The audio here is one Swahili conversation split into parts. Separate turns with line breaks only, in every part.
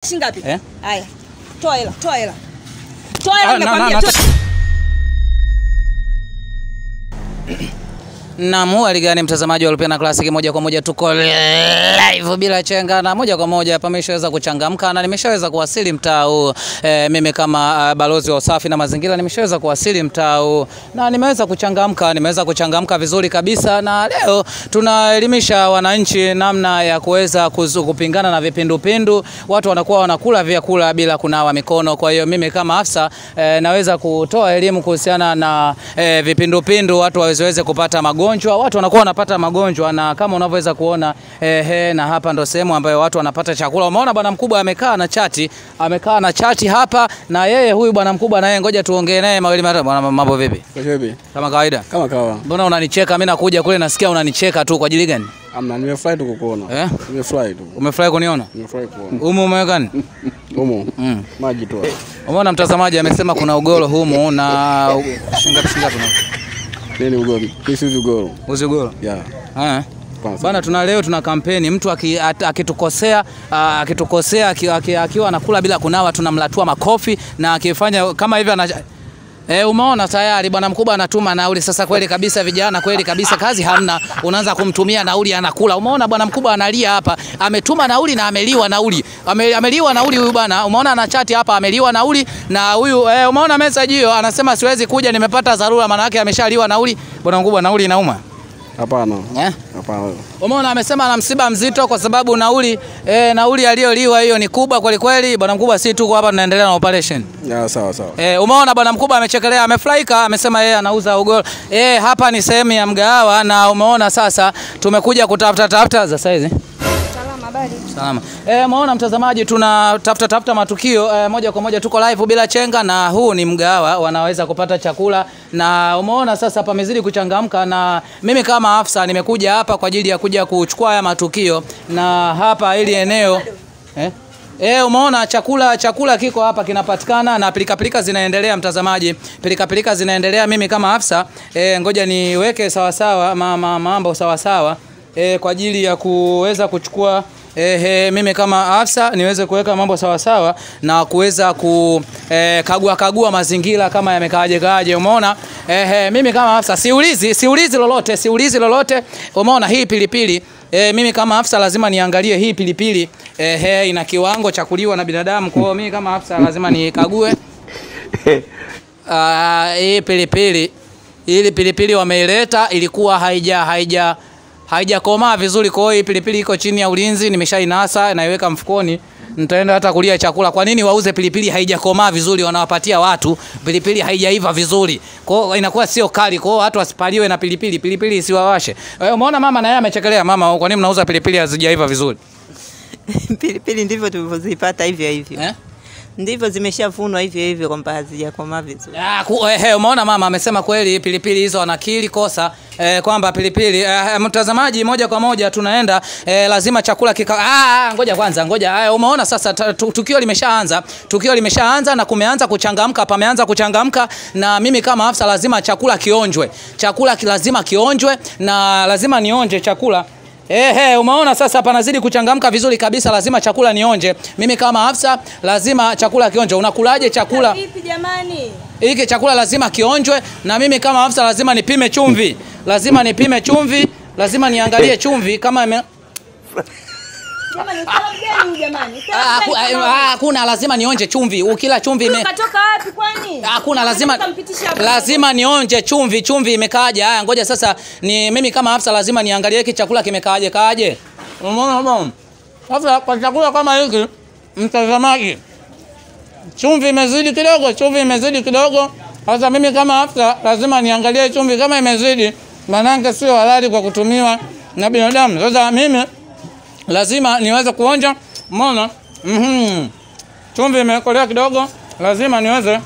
shilingi ngapi?
Eh?
Haya. Toa hela, toa hela. Toa hela
Ah, na-
nimekwambia.
na-
toa-
Naam, hali gani mtazamaji wa Lupena Classic, moja kwa moja tuko live bila chenga na moja kwa moja hapa nimeshaweza kuchangamka na nimeshaweza kuwasili mtaa huu e, mimi kama uh, balozi wa usafi na mazingira nimeshaweza kuwasili mtaa huu na nimeweza kuchangamka, nimeweza kuchangamka vizuri kabisa, na leo tunaelimisha wananchi namna ya kuweza kuzu- kupingana na vipindupindu. Watu wanakuwa wanakula vyakula bila kunawa mikono. Kwa hiyo mimi kama afisa e, naweza kutoa elimu kuhusiana na e, vipindupindu, watu wasiweze kupata magonjwa. Watu wanakuwa wanapata magonjwa, na kama unavyoweza kuona ehe, na hapa ndo sehemu ambayo watu wanapata chakula. Umeona bwana mkubwa amekaa na chati, amekaa na chati hapa, na yeye huyu bwana mkubwa naye, ngoja tuongee naye mawili matatu. Bwana, mambo vipi?
Kashebi,
Kama kawaida.
kama kawa.
Mbona unanicheka? Mimi nakuja kule nasikia unanicheka tu kwa ajili gani?
Amna, nimefurahi tu kukuona.
Eh?
Nimefurahi tu.
Umefurahi kuniona?
Nimefurahi kukuona.
Humu umeweka nini?
Humo.
Mm.
Maji tu.
Umeona mtazamaji amesema kuna ugoro humu na shingapi shingapi na
Nini ugoro? This is ugoro.
uzi ugoro.
Yeah.
Eh.
Kwanza.
Bana, tuna leo tuna kampeni, mtu aki- at- akitukosea ah, akitukosea aki- aki- akiwa anakula bila kunawa tunamlatua makofi na akifanya kama hivyo ana E, umeona tayari bwana mkubwa anatuma nauli sasa. Kweli kabisa vijana, kweli kabisa, kazi hamna, unaanza kumtumia nauli anakula. Umeona bwana mkubwa analia hapa, ametuma nauli na ameliwa nauli, Ame, ameliwa nauli huyu bwana. Umeona ana chati hapa, ameliwa nauli na huyu e, umeona message hiyo, anasema siwezi kuja, nimepata dharura. Maana yake ameshaliwa nauli. Bwana mkubwa, nauli inauma
Hapana.
eh?
Hapana.
Umeona amesema ana msiba mzito kwa sababu nauli e, nauli aliyoliwa hiyo ni kubwa kweli kweli. Bwana mkubwa, si tuko hapa tunaendelea na operation.
Yeah, sawa sawa.
E, umeona bwana mkubwa amechekelea, amefurahika, amesema yeye anauza ugoro. E, hapa ni sehemu ya mgahawa na umeona sasa tumekuja kutafuta tafuta za saizi
Salama, habari.
Salama. Eh, umeona mtazamaji, tunatafuta tafuta matukio eh, moja kwa moja tuko live bila chenga, na huu ni mgahawa wanaweza kupata chakula, na umeona sasa pamezidi kuchangamka, na mimi kama afisa nimekuja hapa kwa ajili ya kuja kuchukua haya matukio, na hapa ili eneo eh? Eh, umeona chakula chakula kiko hapa kinapatikana na pilika pilika zinaendelea mtazamaji. Pilika pilika zinaendelea mimi kama afisa eh, ngoja niweke sawa sawa ma, ma, mambo sawa sawa eh, kwa ajili ya kuweza kuchukua eh, eh, mimi kama afisa niweze kuweka mambo sawa sawa na kuweza kukagua kagua mazingira kama yamekaaje kaaje. Umeona? Eh, eh, mimi kama afisa siulizi siulizi lolote, siulizi lolote. Umeona hii pilipili E, mimi kama afisa lazima niangalie hii pilipili e, he, ina kiwango cha kuliwa na binadamu. Kwa hiyo mimi kama afisa lazima nikague Ah, hii pilipili ili pilipili wameileta ilikuwa haija haija haijakomaa vizuri. Kwa hiyo hii pilipili iko chini ya ulinzi, nimeshainasa naiweka mfukoni, nitaenda hata kulia chakula. Kwa nini wauze pilipili haijakomaa vizuri, wanawapatia watu pilipili haijaiva vizuri? Kwa hiyo inakuwa sio kali, kwa hiyo watu wasipaliwe na pilipili, pilipili isiwawashe. Eh, Umeona mama na yeye amechekelea. Mama, kwa nini mnauza pilipili hazijaiva vizuri
Pilipili ndivyo tulivyozipata hivyo hivyo,
eh?
ndivyo zimeshavunwa hivyo hivyo, kwamba hazijakomaa vizuri.
Ah, ku, eh, eh, umeona mama amesema kweli pilipili hizo anakili kosa eh, kwamba pilipili eh, mtazamaji, moja kwa moja tunaenda eh, lazima chakula kika ah, ngoja kwanza, ngoja eh, umeona sasa ta, tu, tukio limeshaanza, tukio limeshaanza na kumeanza kuchangamka, pameanza kuchangamka, na mimi kama afisa lazima chakula kionjwe, chakula ki- lazima kionjwe na lazima nionje chakula Ehe, umeona sasa panazidi kuchangamka vizuri kabisa, lazima chakula nionje. Mimi kama afisa lazima chakula kionje. Unakulaje chakula?
Vipi jamani?
hiki chakula lazima kionjwe, na mimi kama afisa lazima nipime chumvi, lazima nipime chumvi, lazima niangalie chumvi kama ime...
Jamani, salamu gani huyu jamani?
Ah,
Salamu
haku-
gani
ah,
kama-
hakuna, lazima nionje chumvi. Ukila chumvi ime...
Katoka wapi kwani?
Hakuna, lazima
Kampitisha hapo.
lazima nionje chumvi, chumvi imekaaje? Haya, ngoja sasa, ni mimi kama afisa lazima niangalie hiki chakula kimekaaje kaaje. Umeona bwana? Sasa kwa chakula kama hiki, mtazamaji, chumvi imezidi kidogo, chumvi imezidi kidogo. Sasa mimi kama afisa lazima niangalie chumvi kama imezidi, maanake sio halali kwa kutumiwa na binadamu. Sasa mimi lazima niweze kuonja. Umeona? Mhm. Chumvi imekolea kidogo, lazima niweze.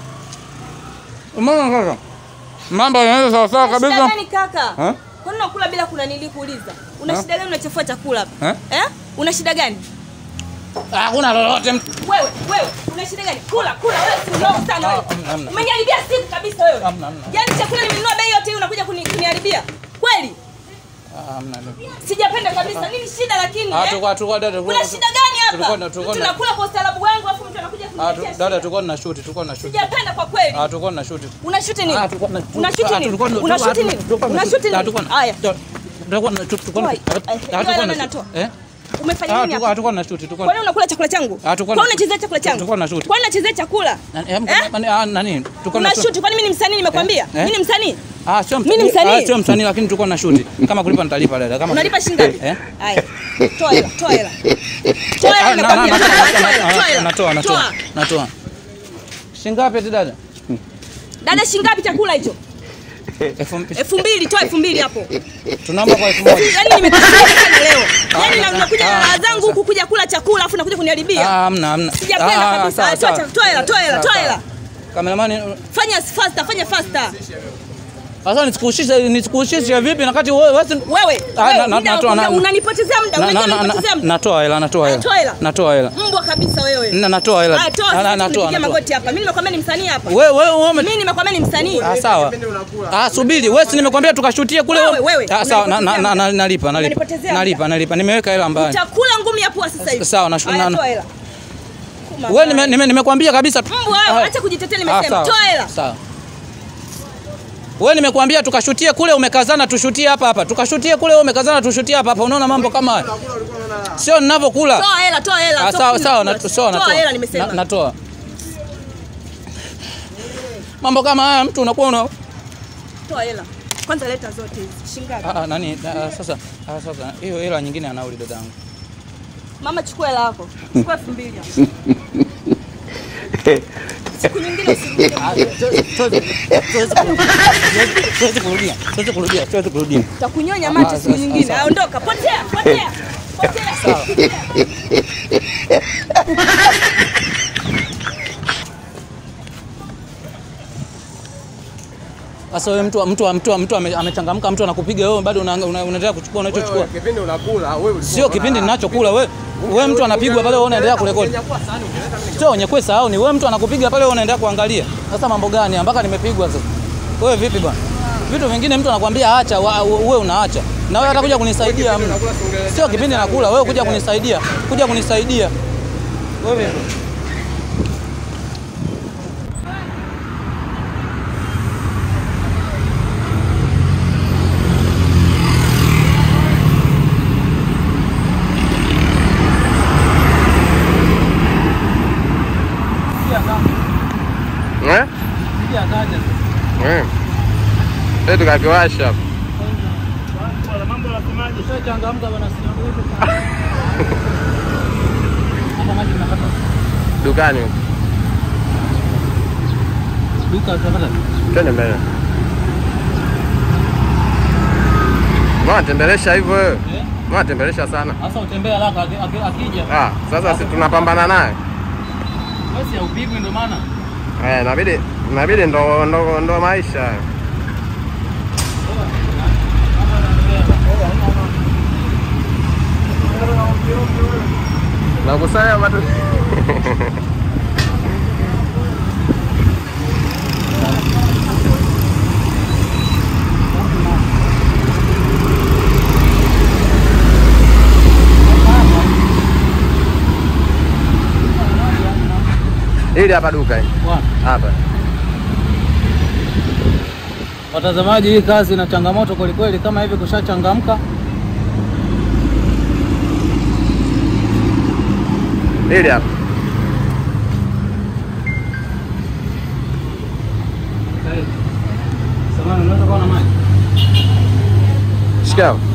Umeona sasa? Mambo yanaenda sawa sawa
Una shida
kabisa.
gani kaka?
Eh?
Kwani unakula bila kuna nili kuuliza? Una
Eh?
shida gani unachafua chakula hapa?
Eh?
Eh? Una shida gani?
Hakuna lolote.
Wewe, wewe, una shida gani? Kula, kula, wewe si mdogo sana wewe.
Hamna, hamna.
Umeniharibia siku kabisa wewe.
Hamna, hamna.
Yaani chakula nimenunua bei yote hii unakuja kuni- kuniharibia. Kweli?
Ah, hamna nini.
Sijapenda kabisa. Nini shida lakini?
Ah,
eh?
tulikuwa tulikuwa dada
Kuna shida gani
Tulikuwa
hapa?
na- tulikuwa na-
Tunakula kwa ustaarabu wangu afu mtu anakuja
Ah, tu-
kuniletea
dada
shida.
tulikuwa na shoot, tulikuwa na shoot.
Sijapenda kwa kweli.
Ah, tulikuwa na shoot.
Una shoot nini?
Ah, tulikuwa na
Una shoot
ah,
nini?
tulikuwa na-
Una shoot
ah,
nini?
tulikuwa na-
Una shoot nini?
ah, tulikuwa na-
Haya.
Tulikuwa na tulikuwa na
Toa.
ah,
Eh,
tulikuwa
hiyo
na
hela
shoot.
natoa.
Eh?
Umefanya
Ah,
nini
tulikuwa
hapa?
tulikuwa na shoot, tulikuwa
Kwani unakula chakula changu?
Ah, tulikuwa
Kwani
na-
unachezea chakula changu?
tulikuwa na shoot.
Kwani unachezea chakula?
Na- eh,
Eh?
mko- ah, nani? Tulikuwa na
Una
shoot.
shoot. Kwani mimi ni msanii nimekwambia?
Eh?
Mimi ni msanii.
Ah, sio
Mimi ni msanii.
Ah, sio msanii lakini tulikuwa na shoot. Kama kulipa nitalipa dada. Kama
Unalipa shilingi ngapi?
Eh?
Haya. Toa hela, toa hela. Toa hela
Ah, na- na-
nimekwambia.
na-
Toa
na-
hela, toa hela,
na-
toa hela.
Natoa, natoa.
Toa.
Natoa. Shingapi eti dada?
Dada shilingi ngapi chakula hicho?
Elfu mbili.
Elfu mbili, toa elfu mbili hapo.
Tunaomba kwa elfu moja.
Yaani nimekasirika sana leo. Yaani na-
Ah,
nakuja na
ah,
raha zangu huku kuja kula chakula afu nakuja
Ah,
kuniharibia.
hamna, hamna.
Sijapenda
Ah,
kabisa.
sawa,
Ah, toa
sawa.
cha- toa hela, toa hela,
Sawa,
toa
sawa.
hela.
Kameramani,
Fanya faster, fanya faster.
sasa nisikuhusishe nisikuhusishe vipi nakati wewe wewe si-
Wewe,
Ah,
wewe,
na- na-
muda
natoa,
una-
na-
unanipotezea muda,
na-
unajua
na- na-
unanipotezea muda.
natoa hela, natoa
Ah, toa
hela.
hela.
Natoa hela.
Mbwa kabisa wewe.
Na- Natoa hela.
Ah, toa
Na- na-
sasa
natoa,
tupigie
natoa.
magoti hapa. Mimi nimekwambia ni msanii hapa.
Wewe wewe ume
Mimi nimekwambia ni msanii.
Ah, sawa. Ah, subiri. Wewe si nimekwambia tukashutie kule.
Wewe, wewe,
Ah, sawa, na- na- na- na- nalipa, nalipa.
Unanipotezea
Nalipa, nalipa. Nimeweka hela mbaya.
Utakula ngumi ya pua sasa hivi.
Sawa, na-
Haya,
na-
toa hela. Kuma
Wewe
mbaya.
nime- nime- nimekwambia kabisa. tu-
Mbwa wewe,
Ah,
acha kujitetea
ah,
nimesema.
sawa,
Toa hela.
Sawa. Wewe nimekwambia tukashutie kule umekazana tushutie hapa hapa. Tukashutie kule umekazana tushutie hapa hapa. Unaona mambo kama haya? Sio ninavyokula.
Toa hela, toa hela.
Ah,
Sio
sawa
kula,
sawa,
kula.
nat- sawa
Toa
natoa.
hela nimesema.
Na- Natoa. Mambo kama haya mtu unakuwa una
Toa hela. Kwanza leta zote hizi. Shilingi ngapi?
Ah, ah, nani ah, sasa ah, sasa hiyo hela nyingine anauli dadangu.
Mama chukua hela yako. Chukua 2000 hapo. Siku nyingine usirudie.
Siwezi kurudia. Siwezi kurudia. Siwezi kurudia.
Takunyonya mate siku nyingine. Ah, Ondoka, potea, potea. Potea.
Sasa wewe mtu mtu mtu mtu ame- amechangamka mtu anakupiga wewe bado una- una- unaendelea kuchukua unachochukua.
Kipindi unakula wewe
Sio kipindi ninachokula wewe. Wewe mtu anapigwa pale wewe unaendelea kurekodi. Sio wenyekwe sahau ni wewe mtu anakupiga pale wewe unaendelea kuangalia. Sasa mambo gani mpaka nimepigwa sasa? Wewe vipi bwana? Vitu vingine mtu anakuambia acha wa- wewe unaacha. Na wewe atakuja kunisaidia hamna. Sio kipindi nakula wewe kuja kunisaidia. Kuja kunisaidia. Wewe vipi?
eh eh sasa tukakiwasha hapo dukani huko. twende mbele Mbona tembelesha hivyo wewe? Mbona tembelesha sana?
Sasa utembea haraka aki- aki- akija.
Ah, sasa si tunapambana naye.
Wewe si haupigwi ndio maana.
Eh, inabidi inabidi ndo ndo ndo maisha. hayo. Nakusanya bado. Hili hapa duka hili.
Bwana.
Hapa.
Watazamaji, hii kazi ina changamoto kwelikweli. Kama hivi kushachangamka,
Hili hapa.
samahani, unaweza kuwa na maji?
Shikamoo.